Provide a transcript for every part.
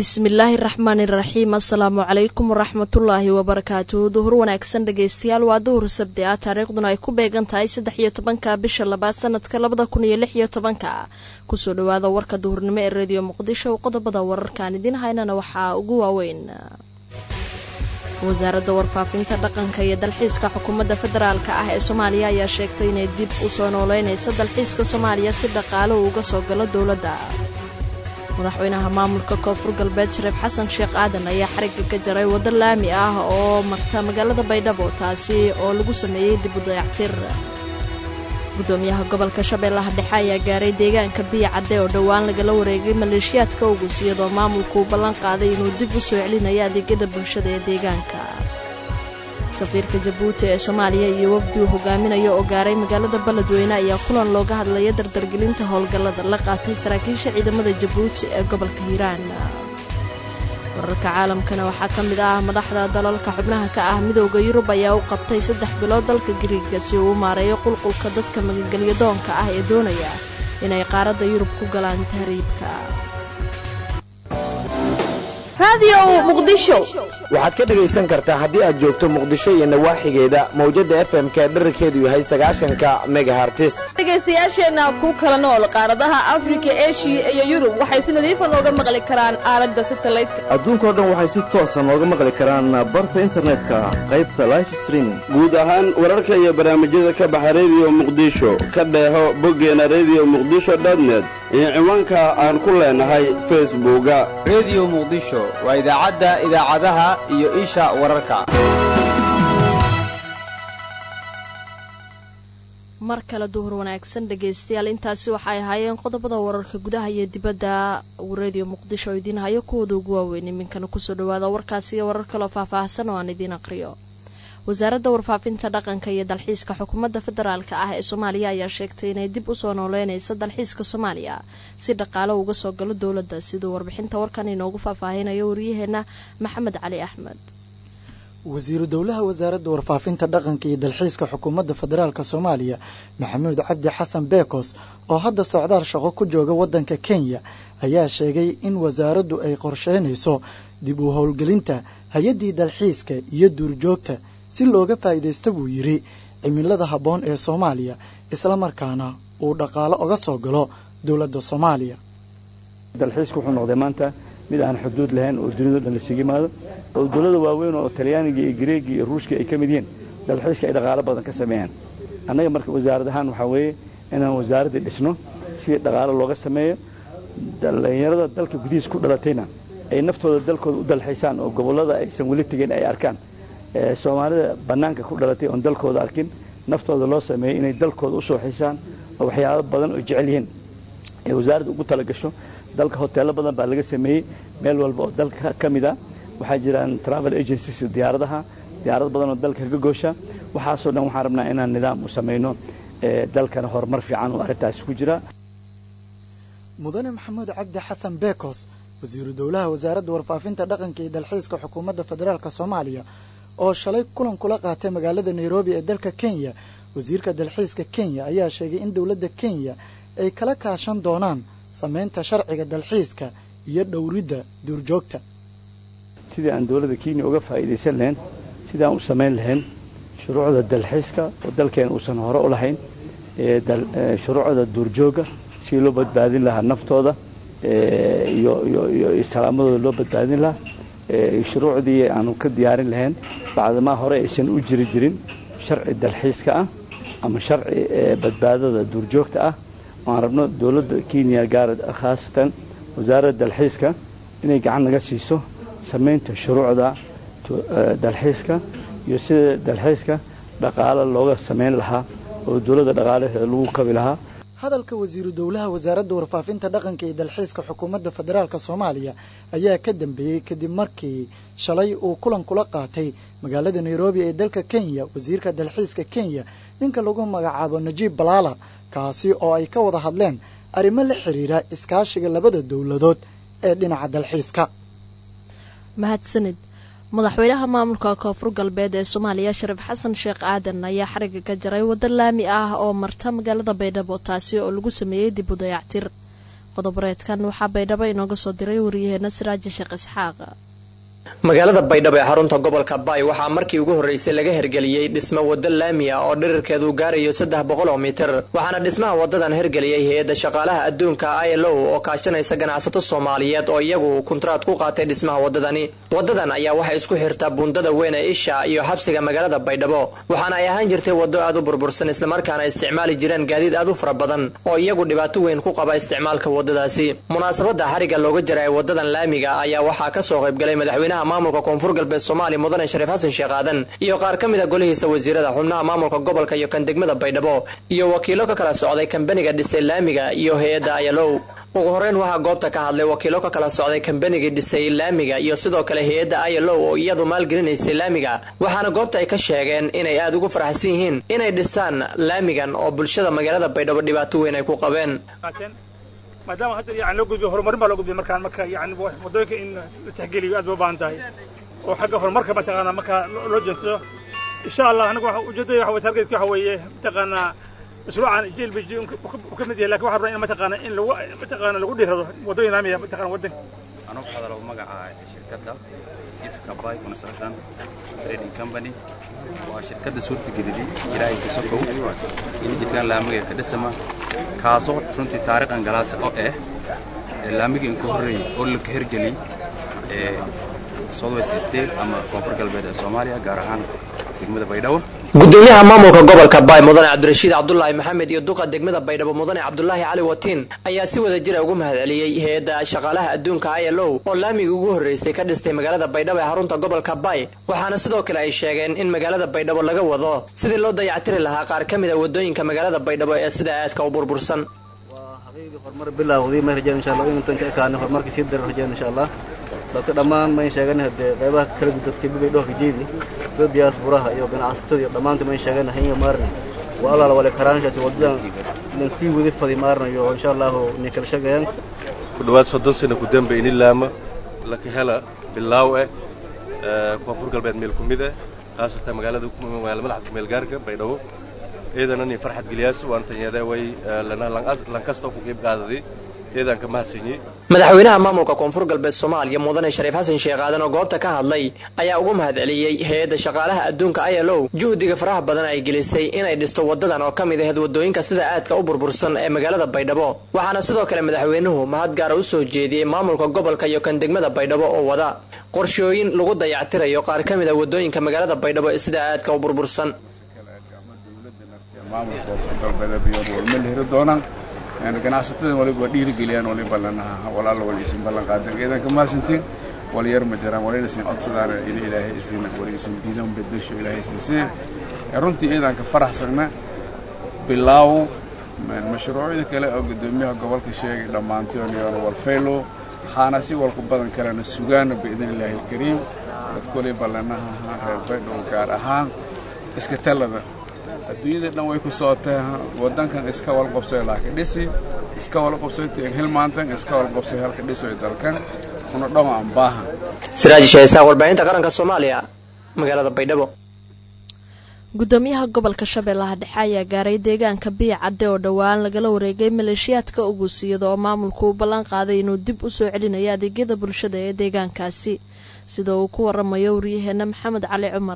bismillaahi raxmaani raxiim assalaamu calaykum waraxmatullaahi wabarakaatu duhur wanaagsan dhegeystayaal waa duhur sabdi ah taariikhduna ay ku beegan tahay saddex iyo tobanka bisha labaad sanadka labada kun iyo lix iyo tobanka kusoo dhawaada warka duhurnimo ee rediyo muqdisho qodobada wararkaan idiin haynana waxaa ugu waaweyn wasaaradda warfaafinta dhaqanka iyo dalxiiska xukuumadda federaalk ah ee soomaaliya ayaa sheegtay inay dib u soo nooleynaysa dalxiiska soomaaliya si dhaqaalo uu uga soo galo dowladda madaxweynaha maamulka koonfur galbeed shareef xasan sheekh aadan ayaa xarigga ka jaray waddo laami ah oo marta magaalada baydhabo taasi oo lagu sameeyey dib u dayactir gudoomiyaha gobolka shabeellaha dhexe ayaa gaaray deegaanka biya cadde oo dhowaan lagala wareegay maleeshiyaadka ogus iyadoo maamulkuu ballan qaaday inuu dib u soo celinayo adeegyada bulshada ee deegaanka safiirka jabuuti ee soomaaliya iyo wafdi uu hogaaminayo oo gaaray magaalada beledweyne ayaa kulan looga hadlaya dardargelinta howlgallada la qaatay saraakiisha ciidamada jabuuti ee gobolka hiiraan wararka caalamkana waxaa ka mid ah madaxda dalalka xubnaha ka ah midooda yurub ayaa u qabtay saddex bilood dalka gariiga si uu u maareeyo qulqulka dadka magagelyadoonka ah ee doonaya inay qaaradda yurub ku galaan tahriibka waxaad ka dhegaysan kartaa haddii aad joogto muqdisho iyo nawaaxigeeda mawjadda f m-ka dherarkeedu yahay sagaashanka megahartis dhegaystayaasheenna ku kala nool qaaradaha afrika eshiya iyo yurub waxay si nadiifa nooga maqli karaan aalada satalaydka adduunkao dhan waxay si toosa nooga maqli karaan barta internetka qaybta life streaming guud ahaan wararka iyo barnaamijyada ka baxa rediyo muqdisho ka dheeho boggeena rediyo muqdisho dotnet iyo ciwaanka aan ku leenahay facebooka rediyo muqdisho waa idaacadda idaacadaha iyo isha wararka mar kale duhur wanaagsan dhegaystayaal intaasi waxay ahaayeen qodobada wararka gudaha iyo dibadda rediyo muqdisho oo idiin hayo kuwooda ugu waaweyn iminkana kusoo dhawaada warkaasi iyo warar kaloo faahfaahsan oo aan idiin aqriyo wasaaradda warfaafinta dhaqanka iyo dalxiiska xukuumadda federaalka ah ee soomaaliya ayaa sheegtay inay dib usoo nooleynaysa dalxiiska soomaaliya si dhaqaalo uga soo galo dowladda siduu warbixinta warkan inoogu faahfaahinayo waryaheena maxamed cali axmed wasiiru dowlaha wasaaradda warfaafinta dhaqanka iyo dalxiiska xukuumadda federaalka soomaaliya maxamuud cabdi xasan beekos oo hadda socdaal shaqo ku jooga waddanka kenya ayaa sheegay in wasaaraddu ay qorsheynayso dib u howlgelinta hay-addii dalxiiska iyo duurjoogta si looga faa'iidaysta buu yidhi cimilada habboon ee soomaaliya islamarkaana uu dhaqaalo oga soo galo dowladda soomaaliya dalxiisku wuxuu noqday maanta mid aan xuduud lahayn oo duniyado dhan laysugu yimaado oo dowlada waaweyn oo talyaaniga iyo greegi iyo ruushka ay ka mid yihiin dalxiiska ay dhaqaalo badan ka sameeyaan annaga marka wasaarad ahaan waxaa weeye inaan wasaaraddii dhisno si dhaqaalo looga sameeyo dhallinyarada dalka gudihiis ku dhalatayna ay naftooda dalkooda u dalxiisaan oo gobollada aysan weli tegin ay arkaan soomaalida bannaanka ku dhalatay oon dalkooda arkin naftooda loo sameeyey inay dalkooda u soo xiisaan oo waxyaabo badan oo jecel yihiin ay wasaaradda ugu tala gasho dalka hoteello badan baa laga sameeyey meel walba oo dalka ka mid a waxaa jiraan travel agencies diyaaradaha diyaarad badan oo dalka kaga goosha waxaasoo dhan waxaan rabnaa inaan nidaam u samayno dalkana horumar fiican oo arrintaasi ku jira mudane maxamuud cabdi xasan beekos wasiiru dowlaha wasaaradda warfaafinta dhaqanka iyo dalxiiska xukuumadda federaalk soomaaliya oo shalay kulan kula qaatay magaalada nairobi ee dalka kenya wasiirka dalxiiska kenya ayaa sheegay in dowladda kenya ay kala kaashan doonaan samaynta sharciga dalxiiska iyo dhowridda duurjoogta sidii aan dowladda kenya uga faa'iidaysan lahayn sidii aan u samayn lahayn shuruucda dalxiiska oo dalkeena uusan hore u lahayn shuruucda duurjoogga si loo badbaadin lahaa naftooda iyo salaamadooda loo badbaadin lahaa shuruucdii aanu ka diyaarin lahayn bacdamaa hore aysan u jiri jirin sharci dalxiiska ah ama sharci badbaadada duurjoogta ah aan rabno dowladda kenya gaara khaasatan wasaaradda dalxiiska inay gacan naga siiso samaynta shuruucda dalxiiska iyo sida dalxiiska dhaqaalo looga samayn lahaa oo dowladda dhaqaalaheeda lagu kabi lahaa hadalka wasiiru dowlaha wasaaradda warfaafinta dhaqanka iyo dalxiiska xukuumadda federaalk soomaaliya ayaa ka dambeeyey kadib markii shalay uu kulan kula qaatay magaalada nairobi ee dalka kenya wasiirka dalxiiska kenya ninka lagu magacaabo najiib balaala kaasi oo ay ka wada hadleen arrimo la xiriira iskaashiga labada dowladood ee dhinaca dalxiiska mahadsanid madaxweynaha maamulka koonfur galbeed ee soomaaliya shariif xasan sheekh aadan ayaa xariga ka jaray waddo laami ah oo marta magaalada baydhabo taasi oo lagu sameeyey dib u dayactir qodobareedkan waxaa baydhabo inooga soo diray wariyaheena siraaji sheekh isxaaq magaalada baydhabo ee xarunta gobolka baay waxaa markii ugu horreysay laga hergeliyey dhismo waddo laami ah oo dhirirkeedu gaarayo saddex boqol oo mitir waxaana dhismaha waddadan hergeliyey hay-adda shaqaalaha adduunka ilo oo kaashanaysa ganacsato soomaaliyeed oo iyagu kuntraad ku qaatay dhismaha waddadani waddadan ayaa waxay isku xirtaa buundada weyn ee isha iyo xabsiga magaalada baydhabo waxaana ay ahaan jirtay waddo aad u burbursan islamarkaana isticmaali jireen gaadiid aad u fara badan oo iyagu dhibaato weyn ku qaba isticmaalka waddadaasi munaasabadda xariga looga jira ee waddadan laamiga ayaa waxaa ka soo qaybgalay madaxweynaha maamulka koonfur galbeed soomaaliya mudane shariif xasan sheekh aadan iyo qaar ka mid a golihiisa wasiirada xubnaha maamulka gobolka iyo kan degmada baydhabo iyo wakiilo ka kala socday kambaniga dhisay laamiga iyo hay-adda ayalow ugu horeyn waxaa goobta ka hadlay wakiilo ka kala socday kambanigii dhisay laamiga iyo sidoo kale hay-adda ayalow oo iyadu maalgelinaysay laamiga waxaana goobta ay ka sheegeen inay aada ugu faraxsan yihiin inay dhisaan laamigan oo bulshada magaalada baydhabo dhibaato weyn ay ku qabeen maadaama hadda yani loo gudbiyo horumarin baa loo gudbiya markaan marka yani waddooyinka in la tixgeliyo aad ba u baahan tahay oo xagga horumarka mataqaanaa markaa loo jeensado insha allah anagu ujeedada waxa weye targetka waxa weeye mataqaanaa mashruucan jlb uu ka mid yahay lakin waxaan rabnaa in mataqaana in lagu mataqaana lagu dhiirado waddooyin laamiya mataqana waddanka anuu ku hadalo magaca shirkadda ifka bay construction trading company waa shirkadda suurtageliyey ilaahay kasokow in jidkaan laamiga ka dhisama kaasoo runtii taariikhan galaas oo ah laamiga in ka horreeyey oo la ka hergeliyey ee southwest state ama koonfur galbeed ee soomaaliya gaar ahaan degmada baydhabo gudoomiyaha maamulka gobolka baay mudane cabdirashiid cabdulaahi maxamed iyo duqa degmada baydhabo mudane cabdulaahi cali watiin ayaa si wada jira ugu mahadceliyey hay-adda shaqaalaha adduunka ilo oo laamiga ugu horreysay ka dhistay magaalada baydhabo ee xarunta gobolka baay waxaana sidoo kale ay sheegeen in magaalada baydhabo laga wado sidii loo dayactiri lahaa qaar ka mid a wadooyinka magaalada baydhabo ee sida aadka u burbursan horumar bilaawday ma rajeen insha allah intan ka ekaana horumarka sii dara rajeen insha allah dadka dhammaan mayn sheegan hadee qaybaha kala gud dadka bibay dhoofka jeedi sida diyaasburaha iyo ganacsatada iyo dhammaanta mayn sheegan hanya maarna waa alaala wale karaanshaasi wadadan lan sii wadi fadi maarnayo insha allahu inay kala sheegayaan ku dhowaad soddon sano ku dambe ini laama laka hela bilaaw eh koonfur galbeed meel ku mid eh khaasatan magaalada magaala madaxda meelgaarka baydhabo ciidana nin farxad geliyaas waan tanyeeda way lankasta ku qiib qaadaday ciidan ka mahadsanyi madaxweynaha maamulka koonfur galbeed soomaaliya mudane shariif xasan sheekh aadan oo goobta ka hadlay ayaa ugu mahadceliyey hay-adda shaqaalaha adduunka ilo juhdiga faraha badan ay gelisay inay dhisto wadadan oo ka mid ahayd wadooyinka sida aadka u burbursan ee magaalada baydhabo waxaana sidoo kale madaxweynuhu mahad gaara u soo jeediyey maamulka gobolka iyo kan degmada baydhabo oo wada qorshooyin lagu dayactirayo qaar ka mid a wadooyinka magaalada baydhabo ee sida aadka u burbursan ganacsatada waliba dhiirigeliyaan waliba lanaha walaalo wali isin ballan qaadan ciidanka maasintiin wali yar ma jiraan walina isin codsadaan in ilaahay isin wali isin diidan bedesho ilaahay siisee runtii ciidanka faraxsagna bilaaw mashruucyada kale oo gudoomiyaha gobolka sheegay dhammaantoon iyo walfaylo waxaana si walku badan kalena sugaana biidn illaahi alkariim dadka waliba lanaha reer baydhow gaar ahaan iska talada adduunyada dhan way ku socotay wadankan iska walqobsoy laakiin dhisi iska walqobsoy hilmaantan iska walqobsoy halka dhisoy dalkan una dhama aan baahan siraaji sheesaa warbaahinta qaranka soomaaliya magaalada baydhabo gudoomiyaha gobolka shabeellaha dhexe ayaa gaaray deegaanka biya cadde oo dhowaan lagala wareegay maleeshiyaadka uguusiyada oo maamulku u ballan qaaday inuu dib u soo celinayo adeegyada bulshada ee deegaankaasi sida uu ku waramayo waryaheena maxamed cali cumar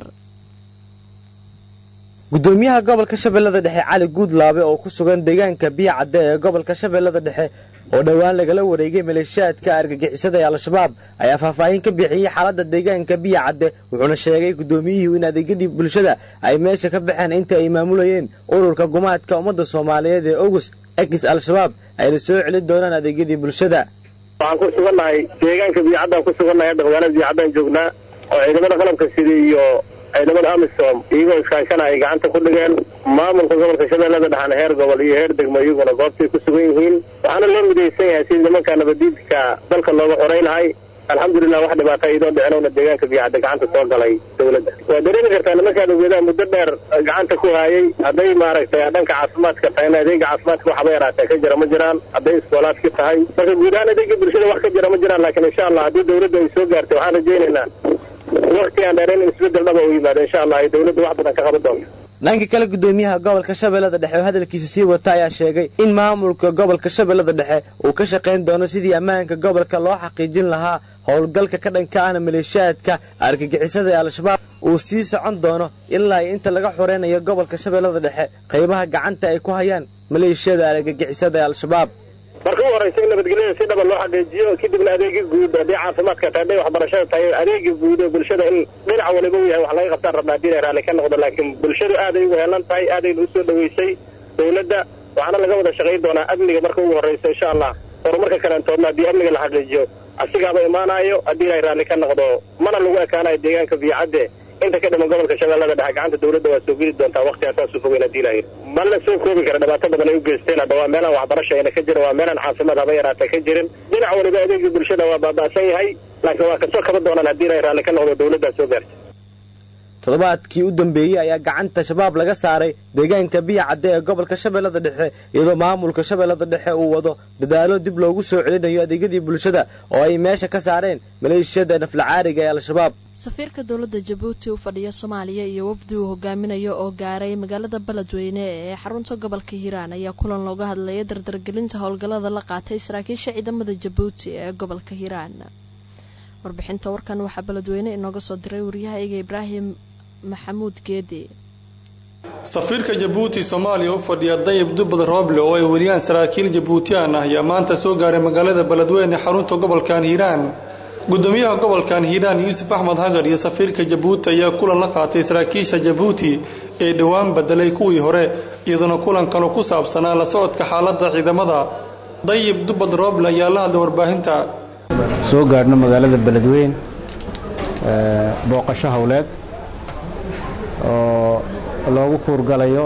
gudoomiyaha gobolka shabeellada dhexe cali guudlaabe oo ku sugan deegaanka biya cadde ee gobolka shabeellada dhexe oo dhowaan lagala wareegay maleeshiyaadka argagixisada ee al-shabaab ayaa faahfaahin ka bixiyey xaaladda deegaanka biya cadde wuxuuna sheegay gudoomiyihii in adeegyadii bulshada ay meesha ka baxeen inta ay maamulayeen ururka gumaadka ummadda soomaaliyeed ee ogus egis al-shabaab ayna soo celin doonaan adeegyadii bulshada waxaan ku sugannahay deegaanka biyacaddan ku sugannahay hadda magaalada biyacaddan joognaa oo ciidamada qalabka sida iyo ciidamada amisom iyagoo iskaashana ay gacanta ku dhigeen maamulka gobolka shabeellada dhexana heer gobol iyo heer degmo iyaguna goobtay ku sugan yihiin waxaana loo midaysan yahay sidii nimanka nabadiidka dalka looga xoray lahay alxamdulilah wax dhibaata idoo dhicinowna deegaanka biyacadda gacanta soo galay dawladda waa dareemi kartaa nimankaan ogeedaha muddo dheer gacanta ku haayay hadday maaragtay dhanka caafimaadka tahayna adeega caafimaadka waxba yaraatee ka jira ma jiraan hadday iskoolaadka tahay marka guud ahaan adeega bulshada wax ka jira ma jiraan laakiin insha allah haddii dawladda ay soo gaartay waxaan rajaynaynaa wakti aan dheerayn in isbeddel dhaba u yimaado insha allah ay dawladda wax badan ka qaban doonto dhanka kale gudoomiyaha gobolka shabeellada dhexe oo hadalkiisa sii wata ayaa sheegay in maamulka gobolka shabeellada dhexe uu ka shaqayn doono sidii ammaanka gobolka loo xaqiijin lahaa howlgalka ka dhanka ahna maleeshiyaadka argagixisada ee al-shabaab uu sii socon doono ilaa iyo inta laga xoreynayo gobolka shabeellada dhexe qaybaha gacanta ay ku hayaan maleeshiyada argagixisada ee al-shabaab marka u horeysa in nabadgelyada si dhaba loo xaqiijiyo kadibna adeega guud haddii caafimaadka tahay hadday waxbarashada tahay adeega guud ee bulshada in dhinac waliba uu yahay wax laga qabtaan rabnaa haddii inay raalli ka noqdo laakiin bulshadu aaday ugu heelan tahay aadayna usoo dhaweysay dowladda waxaana laga wada shaqayn doonaa amniga marka ugu horeysa insha allah horumarka kalantoodna haddii amniga la xaqiijiyo asigaaba imaanayo haddii inay raalli ka noqdo mana lagu ekaanayo deegaanka biyacadde inta ka dhiman gobolka shabeellada dhexe gacanta dowladda waa soo geli doontaa waqtigaa saasuu fogeyn haddii la yidhi ma la soo koobi kara dhibaato badan ay u geysteen hadda waa meelaan waxbarasha ayna ka jirin waa meelaan caafimaad haba yaraata ka jirin dhinac waliba adeegii bulshada waa baaba'san yahay laakiin waa kasoo kaba doonaan haddii inay raalli ka noqdo dowladdaa soo gaarta toddobaadkii u dambeeyey ayaa gacanta shabaab laga saaray deegaanka biya cadde ee gobolka shabeellada dhexe iyadoo maamulka shabeellada dhexe uu wado dadaalo dib loogu soo celinayo adeegyadii bulshada oo ay meesha ka saareen maleeshiyada naflacaariga ee al-shabaab safiirka dowladda jabuuti u fadhiya soomaaliya iyo wafdi uu hogaaminayo oo gaaray magaalada beledweyne ee xarunta gobolka hiiraan ayaa kulan looga hadlaya dardargelinta howlgallada la qaatay saraakiisha ciidamada jabuuti ee gobolka hiiraan warbixinta warkan waxaa beledweyne inooga soo diray waryahayga ibraahim maxamuud geedi safiirka jabuuti soomaaliya u fadhiya dayib dubbad rooble oo ay weliyaan saraakiil jabuutiyaan ah ayaa maanta soo gaaray magaalada beledweyne xarunta gobolkan hiiraan gudoomiyaha gobolkan hiiraan yuusuf axmed hagar iyo safiirka jabuuti ayaa kulan la qaatay saraakiisha jabuuti ee dhowaan bedelay kuwii hore iyadoona kulankanu ku saabsanaa la socodka xaaladda ciidamada dayib dubbad rooble ayaa la hadlay warbaahinta soo gaadhno magaalada beledweyn booqasho howleed oo loogu kuurgalayo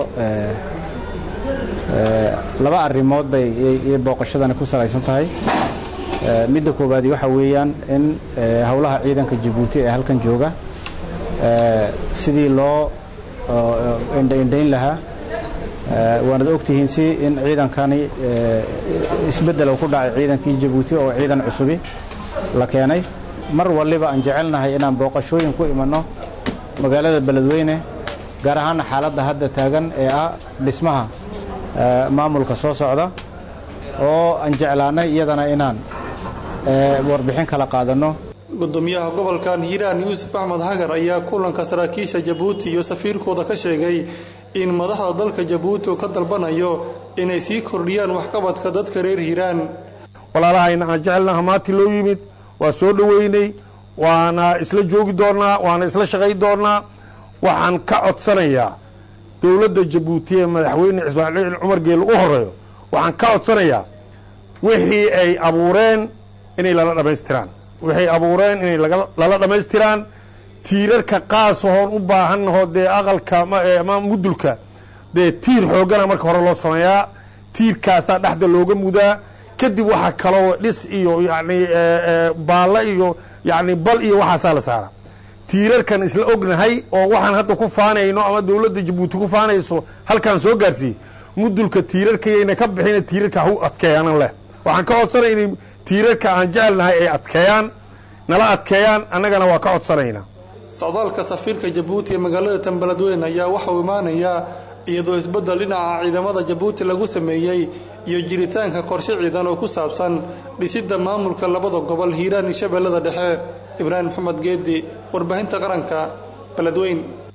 laba arrimood bay booqashadani ku salaysan tahay midda koowaadi waxa weeyaan in howlaha ciidanka jabuuti ee halkan jooga sidii loo indhaindhayn lahaa waanad ogtihiin si in ciidankani isbeddel ku dhacay ciidankii jabuuti oo ciidan cusubi la keenay mar waliba aan jecelnahay inaan booqashooyin ku imanno magaalada beledweyne gaar ahaana xaaladda hadda taagan ee ah dhismaha maamulka soo socda oo aan jeclaanay iyadana inaan warbixin kala qaadanno gudoomiyaha gobolkan hiiraan yuusuf axmed hagar ayaa kulanka saraakiisha jabuuti iyo safiirkooda ka sheegay in madaxda dalka jabuuti uu ka dalbanayo inay sii kordhiyaan waxqabadka dadka reer hiiraan walaalahayna aan jecelnaha maantii loo yimid waa soo dhoweynay waana isla joogi doonnaa waana isla shaqay doonnaa waxaan ka codsanayaa dowladda jabuuti ee madaxweyne ismaaciil cumar geele u horeeyo waxaan ka codsanayaa wixii ay abuureen inay lala dhammaystiraan waxay abuureen inay lala dhammaystiraan tiirarka qaasahoon u baahannaho dee aqalka ama mudulka dee tiir xooggana marka hore loo sameeyaa tiirkaasaa dhexda looga mudaa kadib waxaa kaloo dhis iyo yani baalla iyo yani bal iyo waxaasaa la saaraa tiirarkan isla ognahay oo waxaan hadda ku faanayno ama dowladda jabuuti ku faanayso halkaan soo gaarsiiyey mudulka tiirarkayayna ka bixina tiirarka ha u adkeeyaanan leh waxaan ka codsanaya inay tiirarka aan jecelnahay ay adkeeyaan nala adkeeyaan annagana waa ka codsanaynaa socdaalka safiirka jabuuti ee magaalada tanbeledweyn ayaa waxauu imaanayaa iyadoo isbeddel dhinaca ciidamada jabuuti lagu sameeyey iyo jiritaanka qorshe ciidan oo ku saabsan dhisidda maamulka labada gobol hiiraan iyo shabeellada dhexe ibraahim maxamed geedi warbaahinta qaranka beledweyn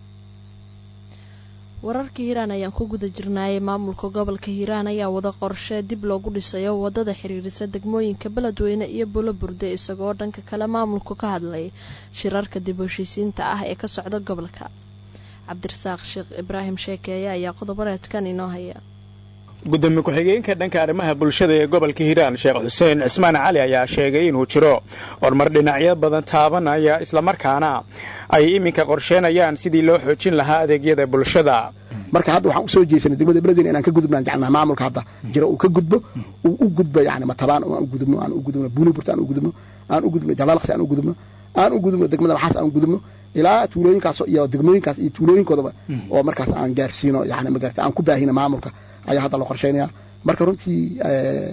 wararka hiiraan ayaan ku guda jirnaayay maamulka gobolka hiiraan ayaa wada qorshe dib loogu dhisayo wadada xiriirisa degmooyinka beledweyne iyo bulo burde isagoo dhanka kale maamulku ka hadlay shirarka dib heshiisiinta ah ee ka socda gobolka cabdirasaaq sheekh ibraahim sheekeeye ayaa qodobareedkan inoo haya gudoomiye ku-xigeenka dhanka arrimaha bulshada ee gobolka hiiraan sheekh xuseen cismaan cali ayaa sheegay inuu jiro horumar dhinacyo badan taabanaya islamarkaana ay iminka qorsheenayaan sidii loo xoojin lahaa adeegyada bulshada marka hadda waxaan usoo jeesanay degmada beledweyne inaan ka gudubnaan jecelnaha maamulka hadda jiro uu ka gudbo uu u gudbo yani matabaan aan u gudubno aan u gudubno buuliburt aan u gudubno aan u gudubno jalaalaqsi aan u gudubno aan u gudubno degmada maxaas aan u gudubno ilaa tuulooyinkaas iyo degmooyinkaas iyo tuulooyinkoodaba oo markaas aan gaarsiino yani magarata aan ku baahino maamulka ayaa hadda la qorsheynaya marka runtii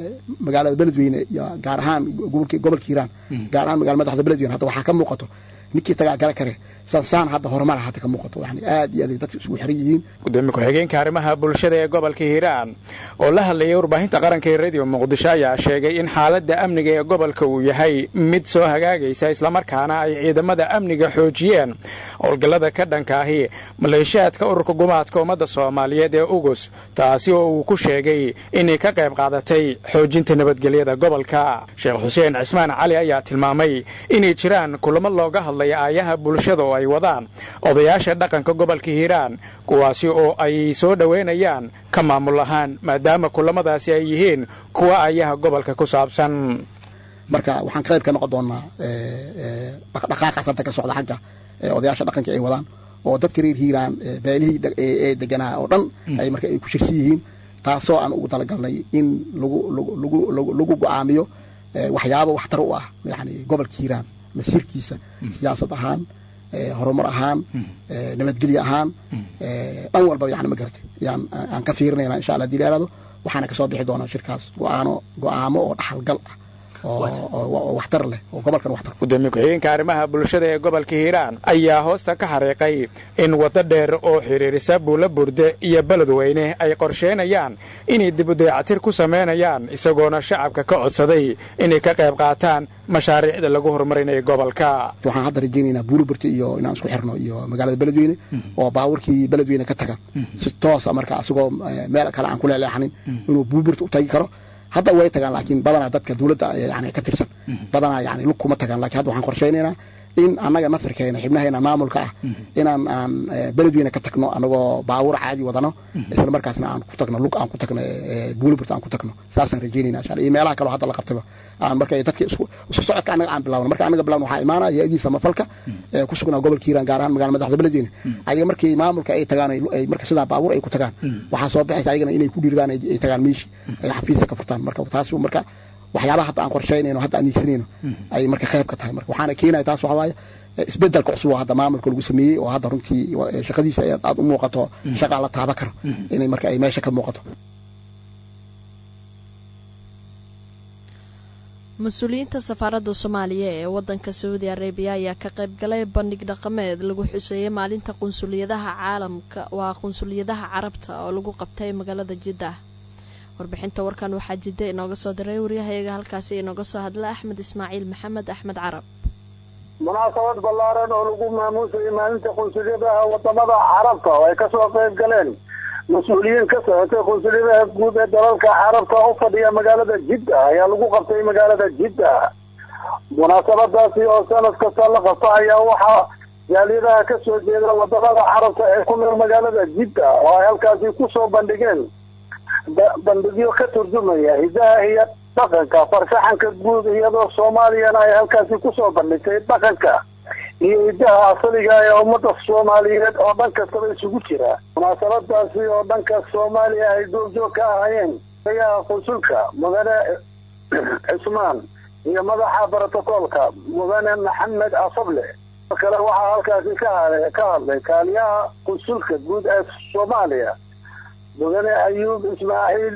magaalada beledweyne iyo gaar ahaan gobolka hiiraan gaar ahaan magala madaxda beledweyne hadda waxaa ka muuqato ninkii tagaa gala kare saan hadda horumar hadda ka muuqato yani aad iyo aad dadka isugu xiran yihiin gudoomiye ku-xigeenka arrimaha bulshada ee gobolka hiiraan oo la hadlayay warbaahinta qaranka ee radio muqdisho ayaa sheegay in xaaladda amniga ee gobolka uu yahay mid soo hagaagaysa islamarkaana ay ciidamada amniga xoojiyeen howlgallada ka dhanka ahi maleeshiyaadka ururka gumaadka ummadda soomaaliyeed ee ugus taasi oo uu ku sheegay inay ka qayb qaadatay xoojinta nabadgelyada gobolka sheekh xuseen cismaan cali ayaa tilmaamay inay jiraan kulamo looga hadlaya aayaha bulshada oo ay wadaan odayaasha dhaqanka gobolka hiiraan kuwaasi oo ay soo dhowaynayaan ka maamul ahaan maadaama kulamadaasi ay yihiin kuwa aayaha gobolka ku saabsan marka waxaan qayb ka noqon doonaa dhaqdhaqaaqaas hadda ka socda xagga odayaasha dhaqanka ay wadaan oo dadka reer hiiraan beelihii ee deganaa oo dhan ay marka ay ku shirsan yihiin taasoo aan ugu talagalnay in lagu lagu lagu go-aamiyo waxyaabo waxtar u ah yani gobolka hiiraan masiirkiisa siyaasad ahaan horumar ahaan nabadgelye ahaan dhan walba yani ma garatay yaan aan ka fiirinayna insha allah hadii la yaraado waxaana kasoo bixi doonaa shirkaas go-aano go-aamo oo dhaxalgal ah oo waxtar leh oo gobolkan waxtar gudoomiye ku-xigeenka arrimaha bulshada ee gobolka hiiraan ayaa hoosta ka xariiqay in waddo dheer oo xidhiirisa buulo burde iyo beledweyne ay qorsheynayaan inay dibudayacatir ku samaynayaan isagoona shacabka ka codsaday inay ka qayb qaataan mashaariicda lagu horumarinayo gobolka waxaan hadda rajaynaynaa buulo burte iyo inaan isku xirno iyo magaalada beledweyne oo baabuurkii beledweyne ka tagan si toosa marka asagoo meel kale aan ku leeleexanin inuu buulo burte u tagi karo hadda way tagaan laakiin badanaa dadka dawladda yani ka tirsan badanaa yani lug kuma tagaan lakin hadda waxaan qorshaynaynaa in annaga nafirkeena xibnaheena maamulka ah inaan aan beledweyne ka tagno anagoo baabuur caadi wadano isla markaasna aan ku tagno lug aan ku tagno buuliburt aan ku tagno saasaan rajaynayna insha iyo meelaha kaleo hadda la qabtaba aan marka dadka isku socodka annaga aan bilawno marka annaga bilawno waxaa imaanaya hay-adii samafalka ee ku sugnaa gobolka hiiraan gaar ahaan magala madaxda beledweyne ayaga markii maamulka ay tagaan ay marka sidaa baabuur ay ku tagaan waxaa soo baxaysa ayagana inay ku dhiirdaan ay tagaan meeshii ay xafiisa ka furtaan marka taas marka waxyaabaha hadda aan qorshaynayno hadda aan niigsanayno ay marka qayb ka tahay marka waxaana keenaya taas waxaa waaye isbedelka cusub oo hadda maamulka lagu sameeyey oo hadda runtii shaqadiisa aad u muuqato shaqaa la taaba karo inay marka ay meesha ka muuqato mas-uuliyiinta safaaradda soomaaliya ee wadanka sacuudi arabiya ayaa ka qayb galay bandhig dhaqameed lagu xuseeyey maalinta qunsuliyadaha caalamka waa qunsuliyadaha carabta oo lagu qabtay magaalada jiddah warbixinta warkan waxaa jidda inooga soo diray waryahayaga halkaasi inooga soo hadla axmed ismaaciil maxamed axmed carab munaasabad ballaaran oo lagu maamuusayay maalinta qunsuliyadaha wadamada carabta oo ay kasoo qayb galeen mas-uuliyiin ka socotay qunsuliyadaha guud ee dalalka carabta u fadhiya magaalada jidda ayaa lagu qabtay magaalada jidda munaasabadaasi oo sanad kasta la qabto ayaa waxaa jaaliyadaha kasoo jeeda wadamada carabta ee ku nool magaalada jidda oo ay halkaasi kusoo bandhigeen bandhigyo ka turjumaya hidaha iyo dhaqanka farshaxanka guud iyadoo soomaaliyana ay halkaasi kusoo bandhigtay dhaqanka iyo hidaha asaliga ee ummada soomaaliyeed oo dhan kastaba isugu jira munaasabadaasi oo dhanka soomaaliya ay duurjoog ka ahayeen ayaha qunsulka mudane cismaan iyo madaxa brotocoolka mudane maxamed asable kale waxaa halkaasi ka ka hadlay kaaliyaha qunsulka guud ee soomaaliya mudane ayuub ismaaciil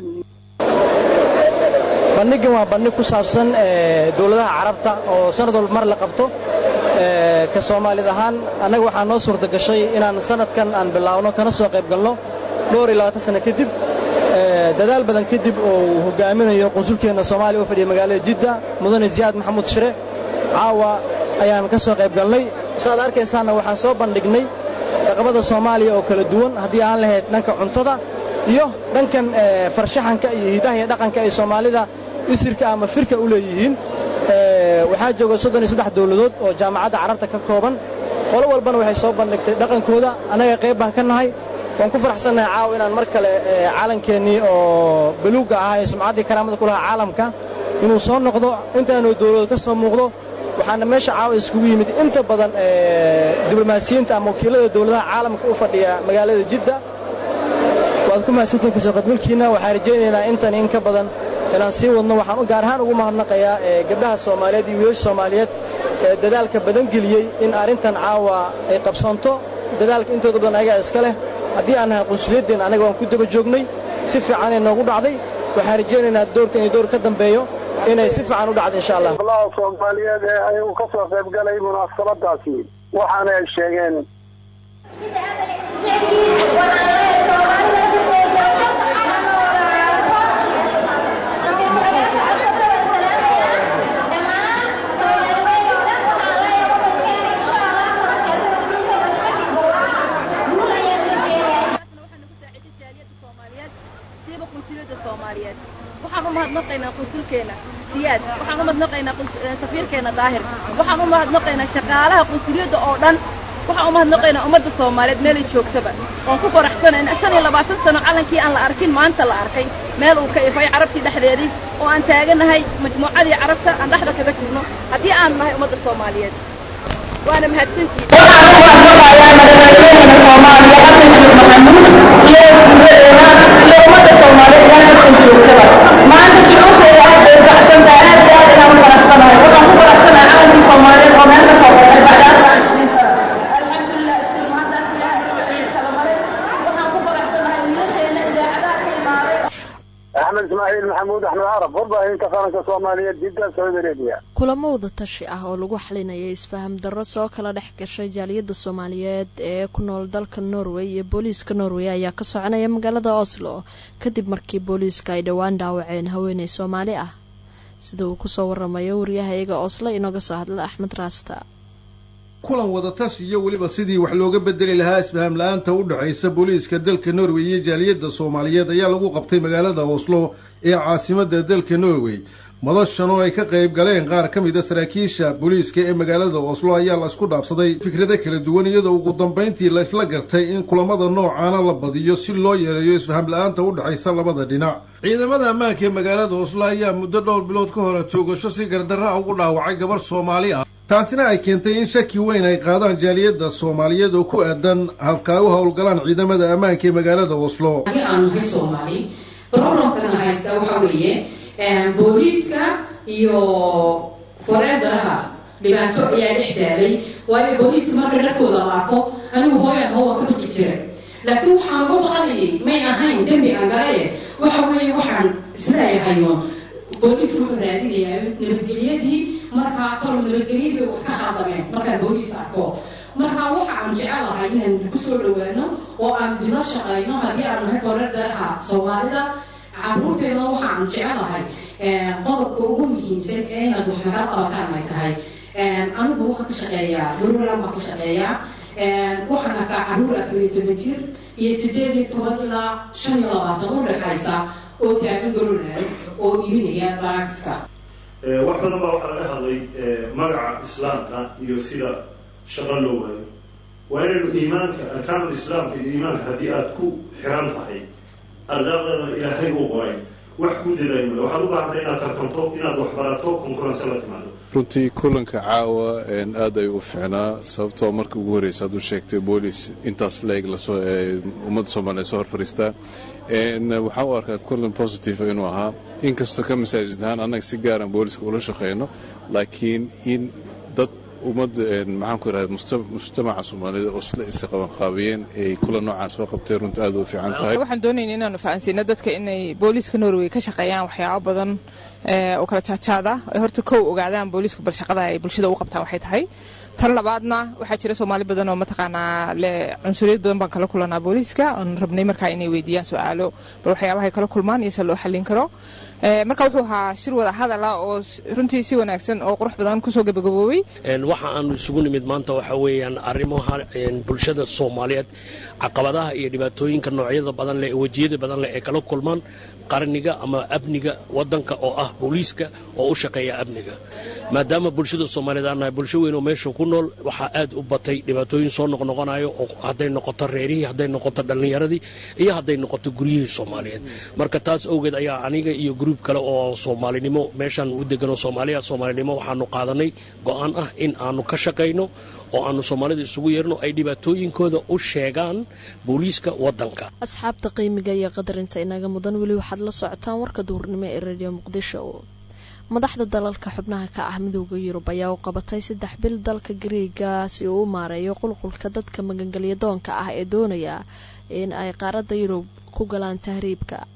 bandhigan waa bandhig ku saabsan dowladaha carabta oo sanad walba mar la qabto ka soomaalid ahaan annaga waxaa noo suurta gashay inaan sanadkan aan bilaawno kana soo qayb galno dhowr iyo labaatan sanno kadib dadaal badan kadib oo uu hogaaminayo qunsulkeenna soomaaliya u fadhiya magaalada jidda mudane ziyaad maxamuud shire caawa ayaan ka soo qayb galnay saaad arkaysaanna waxaan soo bandhignay dhaqamada soomaaliya oo kala duwan haddii aan lahayd dhanka cuntada iyo dhankan farshaxanka iyo hidaha iyo dhaqanka ay soomaalida isirka ama firka u leeyihiin waxaa jooga soddon iyo saddex dawladood oo jaamacadda carabta ka kooban qolo walbana waxay soo bandhigtay dhaqankooda annaga qayb baan ka nahay waan ku faraxsannahay caawa inaan mar kale caalankeenii oo baluugga ahaa ee sumcaddii karaamada ku lahaa caalamka inuu soo noqdo intaanoo dawladood ka soo muuqdo waxaana meesha caawa iskugu yimid inta badan diblomaasiyiinta ama wakiillada dawladaha caalamka u fadhiya magaalada jidda waad ku mahadsantiin kasoo qaybgalkiinna waxaan rajaynaynaa intan in ka badan inaan sii wadno waxaan gaar ahaan ugu mahadnaqayaa gabdhaha soomaaliyeed iyo wiilasha soomaaliyeed ee dadaalka badan geliyey in arrintan caawa ay qabsanto dadaalka intooda badan ayagaa iska leh haddii aan nahay qunsuliyadeen annaga waan ku daba joognay si fiicanay noogu dhacday waxaan rajaynaynaa doorkan iyo door ka dambeeyo inay si fiican u dhacdo insha allah golaha soomaaliyeed ee ayagu ka soo qayb galay munaasabadaasi waxaana ay sheegeen waxaan u mahadnaqaynaa qunsulkeena siyaad waxaan u mahadnaqaynaa safiirkeena daahir waxaan u mahadnaqaynaa shaqaalaha qunsuliyadda oo dhan waxaan u mahadnaqaynaa ummadda soomaaliyeed meelay joogtaba oon ku faraxsanayn shan iyo labaatan sano calankii aan la arkin maanta la arkay meel uu ka ifay carabtii dhexdeedii oo aan taaganahay majmuucadii carabta aan dhexda kaga jirno haddii aan nahay ummadda soomaaliyeed waana mahadsantihiin maanta shucuurteeda aad bay baxsan tahay aad iyo aad inaan u faraxsanahay waxaan ku faraxsanahay calankii soomaaliyeed oo meel ka soo baxay bacda arbaa cishriin sana alxamdulilah iskuul maantaas ilaahay iskuciid kala maray waxaan ku faraxsanahay wiilasheena idaacadaha ka imaaday axmed ismaaciil maxamuud axmed carab warbaahinta qaranka soomaaliyeed jidda saudi arabia kulamo wada tashi ah oo lagu xalinayay isfaham darro soo kala dhex gashay jaaliyadda soomaaliyeed ee ku nool dalka norway iyo booliiska norway ayaa ka soconaya magaalada oslo kadib markii booliiska ay dhowaan dhaawaceen haweeney soomaali ah sida uu kusoo waramayo waryahayaga oslo inooga soo hadla axmed raasta kulan wadatashi iyo weliba sidii wax looga bedeli lahaa isfaham la-aanta u dhexaysa booliiska dalka norway iyo jaaliyadda soomaaliyeed ayaa lagu qabtay magaalada oslo ee caasimadda dalka norway madashan oo ay ka qayb galeen qaar ka mid a saraakiisha booliiska ee magaalada oslo ayaa la isku dhaafsaday fikrado kala duwan iyadoo ugu dambayntii la isla gartay in kulamada noocaana la badiyo si loo yareeyo isfaham la-aanta u dhexaysa labada dhinac ciidamada ammaanka ee magaalada oslo ayaa muddo dhowr bilood ka hore toogasho si gardarra ugu dhaawacay gabarh soomaali ah taasina ay keentay in shaki weyn ay qaadaan jaaliyadda soomaaliyeed oo ku aadan halka ay u howlgalaan ciidamada ammaanka ee magaalada oslo aan nahay soomaali problemkana haysta waxa weeye booliiska iyo foreedaraha dhibaato ayaa dhex taalay waayo booliiska marka dharkooda la arko anigu hooyaan hoowa ka tuqi jiray laakiin waxaan uga baqanayay may ahayn dembi aan galaye waxa weeye waxaan isleeyahayo booliisku wuxuu raadinayaa nabadgelyadii markaa talo nabadgelyadii wax ka khaldameen markaan booliis arko marka waxa aan jecelahay inaan kusoo dhawaano oo aan dilo shaqayno haddii aan nahay foreedaraha soomaalida caruurteena waxa aan jecelahay qodobka ugu muhiimsan ee inaad wax naga qabataan ay tahay anigu waxaan ka shaqeeyaa garuuran baan ka shaqeeyaa waxaan arkaa caruur afar iyo toban jir iyo sideed iyo toban ilaa shan iyo labaatan u dhexaysa oo taagan garuuran oo iibinaya barakska wax badan baa waxaa laga hadlay magaca islaamka iyo sida shaqo loo waayo waa inaynu iimaanka arkaanul islaamka iyo iimaanka haddii aad ku xiran tahay arsaaqdeedana ilaahay uu qoray wax kuu dadaay male waxaad u baahantay inaad tartanto inaad waxbarato konkurense la timaado runtii kulanka caawa aad ay u ficnaa sababtoo markii ugu horreysa hadduu sheegtay boolis intaas leeg lasoo ummadda soomaaliya soo hor fadhiistaa waxaan u arkaa kulan positive inuu ahaa inkastoo ka masaajid ahaan annaga si gaaran booliska ula shaqeyno laakiin in dad ummadda maxaan ku irahda mujtamaca soomaalida oo isla isa qabanqaabiyeen ay kula noocaan soo qabtay runta aad u fiican tahay waxaan doonayna inaanu fahansiino dadka inay booliiska norway ka shaqeeyaan waxyaabo badan oo kala jaajaada ay horta kow ogaadaan booliisku bal shaqada ay bulshada u qabtaan waxay tahay tan labaadna waxaa jira soomaali badan oo mataqaanaa le cunsuriyad badan baan kala kulanaa booliiska oon rabnay markaa inay weydiiyaan su-aalo bal waxyaabahay kala kulmaan iyo se loo xallin karo marka wuxuu ahaa shir wada hadala oo runtii si wanaagsan oo qurux badan kusoo gabagaboobay waxa aanu isugu nimid maanta waxa weeyaan arrimaha bulshada soomaaliyeed caqabadaha iyo dhibaatooyinka noocyada badan leh wejiyada badan leh ee kala kulmaan qarniga ama amniga wadanka oo ah booliiska oo u shaqeeya amniga maadaama bulshada soomaaliyeed aan nahay bulsho weyn oo meesha ku nool waxaa aad u batay dhibaatooyin soo noqnoqonayo oo hadday noqoto reerihii hadday noqoto dhallinyaradii iyo hadday noqoto guryihii soomaaliyeed marka taas awgeed ayaa aniga iyo gruub kale oo soomaalinimo meeshaan u deganoo soomaaliya soomaalinimo waxaanu qaadanay go'aan ah in aanu ka shaqayno oo aanu soomaalida isugu yeerno ay dhibaatooyinkooda u sheegaan booliiska wadanka asxaabta qiimiga iyo qadarinta inaga mudan weli waxaad la socotaan warka duurnimo ee radio muqdisho madaxda dalalka xubnaha ka ah midooda yurub ayaa u qabatay saddex bil dalka gariiga si uu u maareeyo qulqulka dadka magangelya doonka ah ee doonaya in ay qaaradda yurub ku galaan tahriibka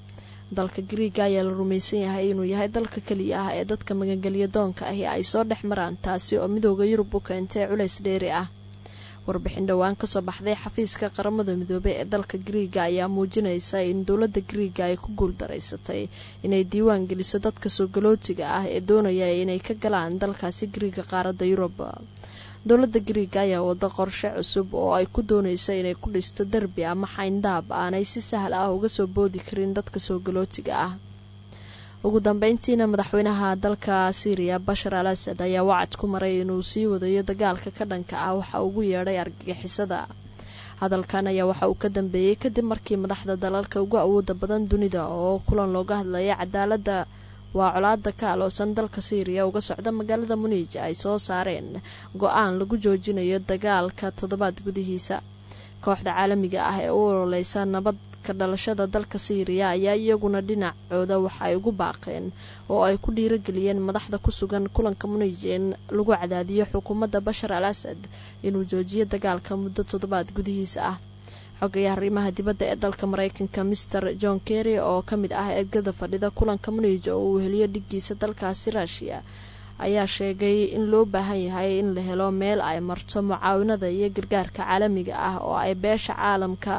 dalka griiga ayaa la rumaysan yahay inuu yahay dalka keliya ah ee dadka magangelya doonka ahi ay soo dhex maraan taasi oo midooda yurub u keentay culays dheeri ah warbixin dhowaan kasoo baxday xafiiska qaramada midoobey ee dalka griiga ayaa muujinaysa in dowladda griiga ay ku guuldaraysatay inay diiwaan geliso dadka soo galootiga ah ee doonaya inay ka galaan dalkaasi griiga qaaradda yurub dowladda griiga ayaa wada qorshe cusub oo ay ku doonaysa inay ku dhisto derbi ama xayndaab aanay si sahal ah uga soo boodi karin dadka soo galootiga ah ugu dambeyntiina madaxweynaha dalka syriya bashar al asad ayaa wacad ku maray inuu sii wadayo dagaalka ka dhanka ah waxa ugu yeedhay argagixisada hadalkan ayaa waxa uu ka dambeeyey kadib markii madaxda dalalka ugu awooda badan dunida oo kulan looga hadlaya cadaalada waa colaada ka aloosan dalka syriya uga socda magaalada muniij ay soo saareen go-aan lagu joojinayo dagaalka toddobaad gudihiisa kooxda caalamiga ah ee u ololeysa nabad ka dhalashada dalka syriya ayaa iyaguna dhinacooda waxa ay ugu baaqeen oo ay ku dhiirageliyeen madaxda ku sugan kulanka muniij in lagu cadaadiyo xukuumadda bashar al asad inuu joojiyo dagaalka muddo toddobaad gudihiisa ah xogayaha arrimaha dibadda ee dalka mareykanka mister john kerry oo ka mid ah ergada fadhida kulanka muniij oo uu heliyo dhiggiisa dalkaasi ruushiya ayaa sheegay in loo baahan yahay in la helo meel ay marto mucaawinada iyo gargaarka caalamiga ah oo ay beesha caalamka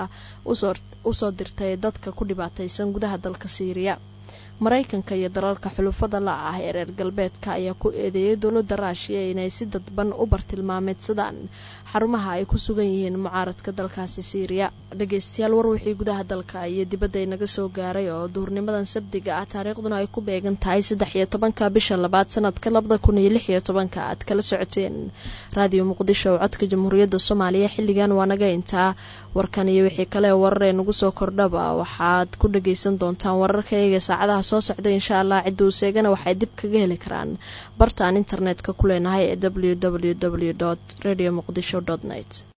usoo dirtay dadka ku dhibaataysan gudaha dalka siiriya maraykanka iyo dalalka xulufada la ah ee reer galbeedka ayaa ku eedeeyay dowladda ruushiya inay si dadban u bartilmaameedsadaan xarumaha ay ku sugan yihiin mucaaradka dalkaasi siiriya dhageystayaal war wixii gudaha dalka iyo dibadda inaga soo gaaray oo duhurnimadan sabdiga ah taariikhduna ay ku beegan tahay saddex iyo tobanka bisha labaad sanadka labada kun iyo lix iyo tobanka aad kala socoteen raadiyo muqdisho oo codka jamhuuriyadda soomaaliya xilligan waa naga intaa warkan iyo wixii kale warar ee nagu soo kordhaba waxaad ku dhageysan doontaan wararka eega saacadaha soo socda insha allah cidda uu seegana waxay dib kaga heli karaan bartaan internetka ku leenahay ee w w w radio muqdisho net